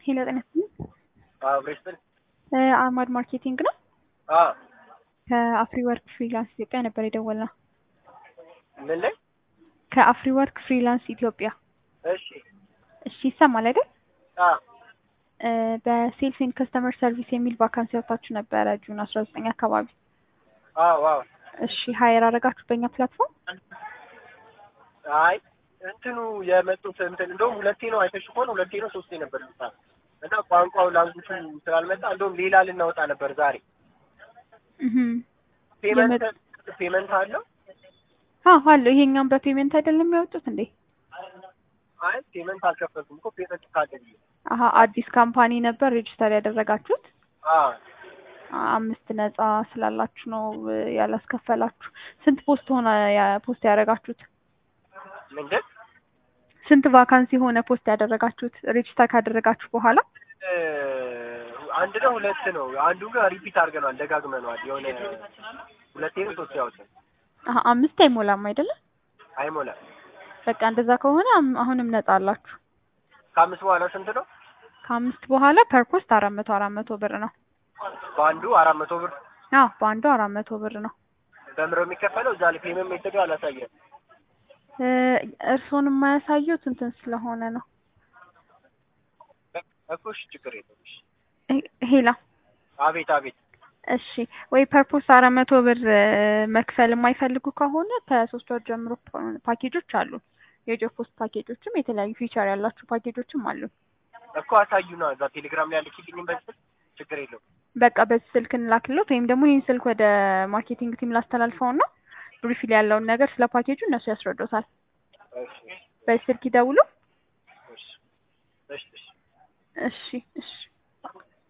ሄሎ ጤና ይስጥልኝ። ብሬስትን አማድ ማርኬቲንግ ነው። ከአፍሪ ወርክ ፍሪላንስ ኢትዮጵያ ነበር የደወልነው። ምን ላይ? ከአፍሪ ወርክ ፍሪላንስ ኢትዮጵያ። እሺ እሺ ይሰማል አይደል? አ እ በሴልስ ኤንድ ከስተመር ሰርቪስ የሚል ቫካንሲ ወጥታችሁ ነበረ ጁን አስራ ዘጠኝ አካባቢ። አ ዋው እሺ ሀየር አደረጋችሁ በእኛ ፕላትፎርም? አይ እንትኑ የመጡት እንትን እንደውም ሁለቴ ነው አይተሽ ከሆነ ሁለቴ ነው ሶስቴ ነበር ልታ እና ቋንቋው ላንጉቹ ስላልመጣ እንደውም ሌላ ልናወጣ ነበር ዛሬ። እህ ፔመንት ፔመንት አለው? አዎ አለው። ይሄኛውን በፔሜንት አይደለም ያወጡት እንዴ? አይ ፔመንት አልከፈልኩም እኮ ፔመንት ካለ ብዬ አሀ አዲስ ካምፓኒ ነበር ሬጅስተር ያደረጋችሁት? አ አምስት ነፃ ስላላችሁ ነው እ ያላስከፈላችሁ። ስንት ፖስት ሆነ ያ- ፖስት ያደረጋችሁት? ምንድን ስንት ቫካንሲ ሆነ ፖስት ያደረጋችሁት ሬጅስተር ካደረጋችሁ በኋላ? እ አንድ ነው ሁለት ነው። አንዱ ጋር ሪፒት አድርገናል ደጋግመነዋል። የሆነ ሁለቴ ነው ሶስት ያወጣል አሀ አምስት አይሞላም አይደለም? አይሞላም። በቃ እንደዛ ከሆነ አም- አሁንም ነፃ አላችሁ። ከአምስት በኋላ ስንት ነው? ከአምስት በኋላ ፐር ፖስት አራት መቶ አራት መቶ ብር ነው። በአንዱ አራት መቶ ብር አዎ በአንዱ አራት መቶ ብር ነው። በምሮ የሚከፈለው እዛ ላይ ፔመንት ሜተዱ አላሳየም። እ እርስዎን የማያሳዩት እንትን ስለሆነ ነው። እኮ እሺ ችግር የለም። እሺ ሄ- ሄላ አቤት አቤት እሺ ወይ ፐርፖስ አራት መቶ ብር እ መክፈል የማይፈልጉ ከሆነ ከሶስት ወር ጀምሮ ፓ- ፓኬጆች አሉ። የጆብ ፖስት ፓኬጆችም የተለያዩ ፊቸር ያላቸው ፓኬጆችም አሉ። እኮ አሳዩና እዛ ቴሌግራም ላይ ያለችልኝም በዚህ ችግር የለውም። በቃ በዚህ ስልክ እንላክሎት ወይም ደግሞ ይህን ስልክ ወደ ማርኬቲንግ ቲም ላስተላልፈውና ብሪፍ ላይ ያለውን ነገር ስለ ፓኬጁ እነሱ ያስረዱታል። እሺ በዚህ ስልክ ይደውሉ። እሺ እሺ እሺ እሺ እሺ